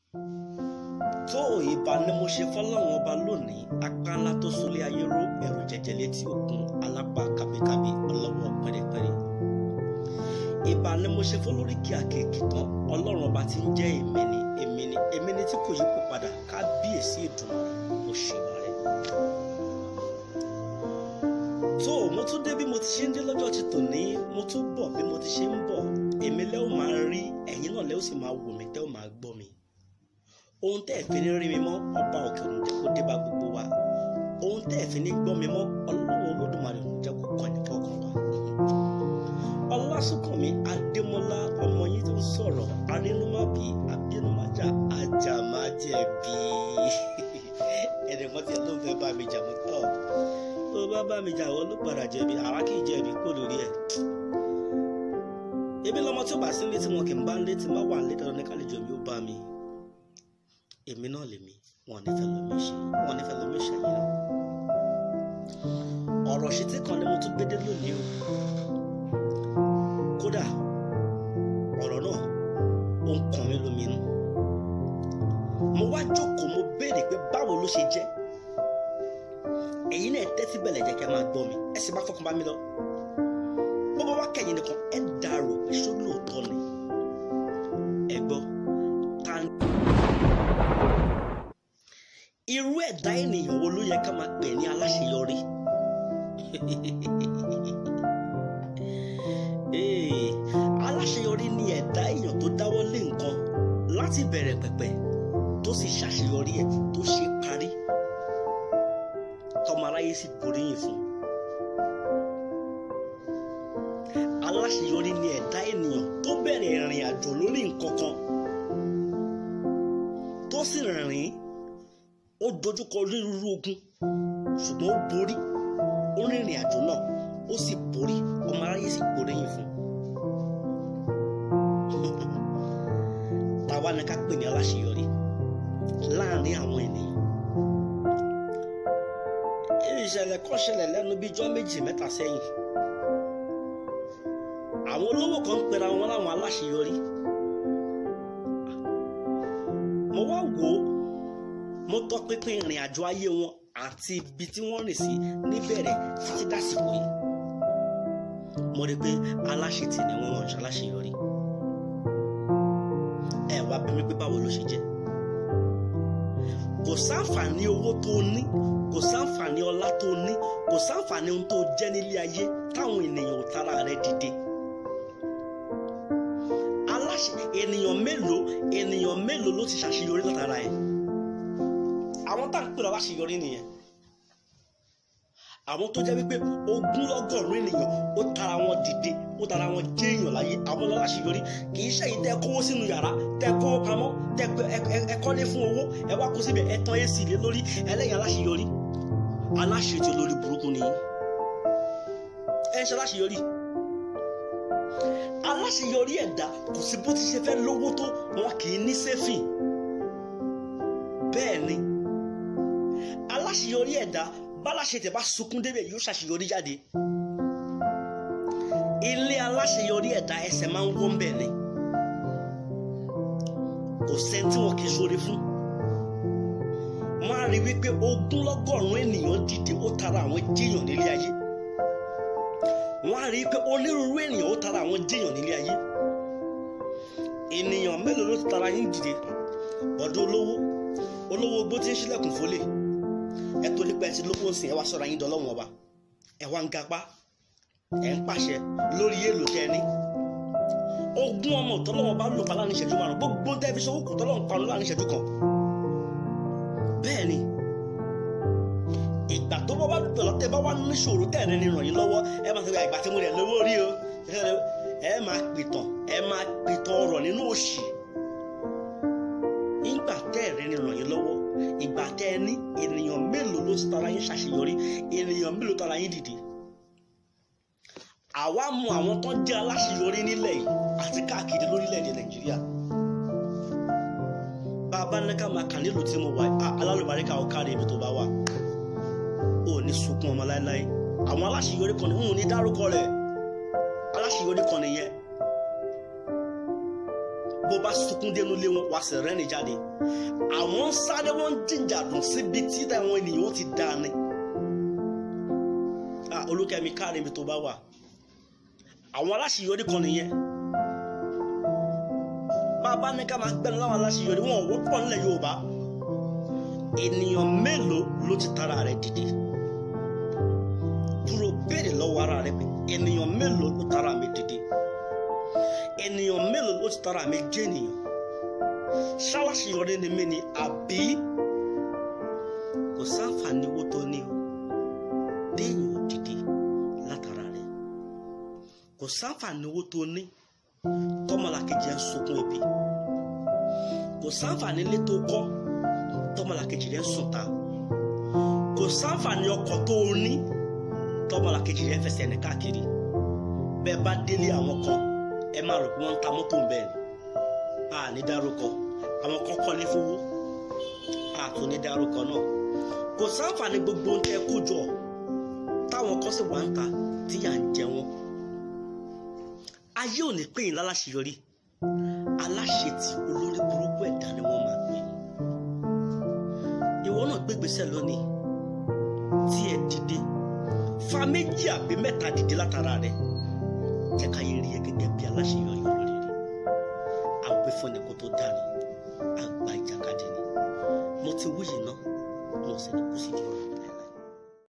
tó ìbá ni mo ṣe fọlọ́run ọba lónìí apá ńlá tó sólé ayé ró ẹ̀rù jẹjẹ létí òkun alápá kábíkábí ọlọ́wọ́ pẹ́rẹ́pẹ́rẹ́ ìbá ni mo ṣe fọlóríkì àkèkì tán ọlọ́run ọba tí ń jẹ́ èmi ni èmi ni èmi ni tí kò yípo padà kábíyèsí ìdùnnú mo ṣèwà rẹ̀ tó mo tún dé bí mo ti ṣe ń dé lọ́jọ́ ti tòní mo tún bọ̀ bí mo ti ṣe ń bọ̀ èmi lẹ́ ò máa rí ẹ̀yin náà lẹ́ ò sì máa wò mí tẹ́ ò máa gbọ́ mi ohun tẹ́ ẹ̀ fi ní rí mi mọ́ ọba òkè òun jẹ́ kó dé bá gbogbo wa ohun tẹ́ ẹ̀ fi ní gbọ́ mi mọ́ ọlọ́run olódùmarè òun jẹ́ kó kàn ní kọ̀ọ̀kan wa. ọlásùnkànmí adémọlá ọmọ yín tó ń sọ̀rọ̀ arínúmábì abínúmájà ajámájẹ̀bi ẹnìkan tiẹ̀ ló ń fẹ́ bá mi jà mọ́ tọ́ tó bá bá mi jà wọ́n ló padà jẹ̀bi àwa kì í jẹ̀bi kó lórí ẹ̀ ebi lọmọ tí ó bá sí ilé tí wọn kì í bá ń lé tí má wà ń lé dandan ní kálíjọ mi ó bá mi èmi náà lèmi wọn ní fẹ́ lómi ṣe wọn ní fẹ́ lómi ṣe yìí náà ọ̀rọ̀ ṣètì kan ni mo tún gbédé lónìí o kódà ọ̀rọ̀ náà ó ń kàn mí lómi inú mo wá jókòó mo béèrè pé báwo ló ṣe jẹ́ ẹ̀yin náà tẹ́tí bẹ̀lẹ̀ jẹ́ kí a máa gbọ́ mi ẹ sì má fọkàn bá mi lọ bó bá wá kẹ́yìn nìkan ẹ dàrú pé ṣó lóòótọ́ ni ẹ gbọ́ ta ni irú ẹ̀dá ènìyàn wo ló yẹ ká máa pè ní aláṣeyọrí Ee, aláṣeyọrí ni ẹ̀dá èèyàn tó dáwọ́ lé nǹkan láti bẹ̀rẹ̀ pẹ̀pẹ̀ tó sì ṣàṣeyọrí ẹ̀ tó ṣe parí tọmọ aráyé sì boríyìn fún aláṣeyọrí ni ẹ̀dá ènìyàn tó bẹ̀rẹ̀ ìrìn àjò lórí nǹkan kan tó sì rìn ó dojúkọ onírúurú ogun ṣùgbọ́n ó borí ó rìnrìn àjò náà ó sì borí ọmọ aráyé sì gbóríyìn fún tàwa ni ká pè ní aláṣeyọrí láàrin àwọn ènìyàn ìṣẹ̀lẹ̀ kan ṣẹlẹ̀ lẹ́nu bíi ijọ́ méjì mẹ́ta sẹ́yìn àwọn olówó kan ń pera wọn láwọn aláṣeyọrí mo wá wò ó mo tọpinpin ìrìn àjò ayé wọn àti ibi tí wọ́n rìn sí níbẹ̀rẹ̀ títí dásìkò yìí mo rí i pé aláṣetì ni wọ́n wọ́n ṣaláṣeyọrí ẹ wá bí mi pé báwo ló ṣe jẹ́ kò sáǹfààní owó tó ní kò sáǹfààní ọlá tó ní kò sáǹfààní ohun tó jẹ́ nílé ayé táwọn ènìyàn ò tara rẹ̀ dìde aláṣẹ ènìyàn mélòó ènìyàn mélòó ló ti ṣàṣeyọrí látara ẹ̀ àwọn tá à ń pè lọ láṣeyọrí nìyẹn àwọn tó jẹ́ wípé ogúnlọ́gọ́rùn ènìyàn ó tara wọn dìde ó tara wọn jẹ́ èèyàn láyé àwọn lọ láṣeyọrí kì í ṣèyí tẹ́ kówó sínú yàrá tẹ́ kówó pamọ́ tẹ́ ẹ kọ́lé fún owó ẹ wá kó síbẹ̀ ẹ tán èsì lé lórí ẹlẹ́yìn aláṣeyọrí aláṣetì olórí burúkú nìyí ẹ ṣe aláṣeyọrí aláṣeyọrí ẹ̀dá kò sí bó ti ṣe fẹ́ lówó tó wọn kì í ní sẹ́fìn bẹ́ẹ̀ ni aláṣeyọrí ẹ̀dá báláṣetẹ̀ bá sunkún débẹ̀ yóò ṣàṣeyọrí jáde ilé aláṣeyọrí ẹ̀dá ẹsẹ̀ máa ń wọ́n bẹ̀ ni kò sẹ́ni tí wọn kì í ṣoore fún wọ́n á rí wípé ogúnlọ́gọ́rùn-ún ènìyàn dìde ó tara àwọn jíyàn nílé ayé wọ́n á rí wípé onírúurú ènìyàn ó tara àwọn jíyàn nílé ayé ènìyàn mélòó ló ti tara yín dìde ọ̀dọ̀ olówó olówó gbó tí ń ṣílẹ̀kùn fólè ẹ tó nípa ẹ ti lówó sìn ẹ wá sọ̀rọ̀ yín dọ́lọ́wọ́n ọba ẹ wá ń gapá ẹ ń pàṣẹ lórí èlò tẹ ẹ ní ogún ọmọ tọ́lọ́wọ́n bá lò pa láàrin ìṣẹ́jú márùn gbogbo tẹ́ fi sọ́wọ́ kù tọ́lọ́wọ́n pa láàrin ìṣẹ́jú kan bẹ́ẹ̀ ni ìgbà tó bá wà lọ́tọ̀ tẹ́ bá wà níṣòro tẹ́ ẹ̀rẹ́ ni ràn yín lọ́wọ́ ẹ máa sọ ìgbà tí mo rẹ̀ lówó rí o ẹ máa pìtàn ẹ máa pìtàn ọ̀rọ̀ nínú òṣì ìgbà tẹ́ ẹ̀rẹ́ ni ràn yín lọ́wọ́ ìgbà tẹ́ ẹ ní ènìyàn mélòó ló ti tara yín ṣàṣeyọrí ènìyàn mélòó tara yín dìde àwa mọ àwọn tó jẹ́ aláṣeyọrí nílẹ̀ yìí àti káàkiri lórílẹ̀‐èdè nàìjíríà bàbá ní ká máa kà nílùú tí mo wà alálùbáríkà ọ̀kárí ibi tó bá wà ó ní sunkún ọmọ láéláé àwọn aláṣeyọrí kan ní ń ní dárúkọ rẹ̀ aláṣeyọrí kan nìyẹn bó bá sunkún dénú lé wọn wá sí rẹ́rìn jáde àwọn sáré wọn jìjà dùn síbi tí àwọn ènìyàn ó ti dá ni olùkẹ́mi káàrin ibi tó bá wà àwọn aláṣeyọrí kan nìyẹn bàbá ní ká máa gbẹ́nu láwọn aláṣeyọrí wọn ò wọ́pọ̀ nílẹ̀ Yorùbá ènìyàn mélòó ló ti tara rẹ̀ dìde dúró béèrè lọ́wọ́ ara rẹ̀ pé ènìyàn mélòó ló tara mi dìde ènìyàn mélòó ló ti tara mi jẹ́ ènìyàn ṣáláṣeyọrí ni mí ni àbí kò sáǹfààní owó tó ní o déèyàn ò dìde látara rẹ̀ kò sáǹfààní owó tó ní tọmọlàkejì ẹ̀ ń sunkún ebi kò sáǹfààní ilé tó kọ́ tọmọlàkejì rẹ̀ ń sùn ta kò sáǹfààní ọkọ̀ tó o ní tọmọlàkejì rẹ̀ ń fẹsẹ̀ ní káàkiri bẹ́ẹ̀ bá délé àwọn kan ẹ máa rò pé wọ́n ń ta mọ́tò bẹ́ẹ̀ ni a ní dárúkọ àwọn kan kọ́lé fowó a tó ní dárúkọ náà kò sáǹfààní gbogbo ń tẹ kó jọ táwọn kan sì wá ń ta tíyà ń jẹ wọn ayé ò ní pè yín láláṣeyọrí aláṣetì olórí burúkú ẹ̀dá ni wọ́n máa pè ìwọ náà gbégbèsè lónìí tí ẹ dìde fa méjì àbí mẹ́ta dìde látara rẹ̀ jẹ́ ká yé rí ẹ gẹ́gẹ́ bí aláṣeyọrí olórí rẹ̀ àgbẹ̀fọ́ni kò tó dání àgbà ìjàkadì ni mo ti wúyè náà mo sì ní kó sì dìbò.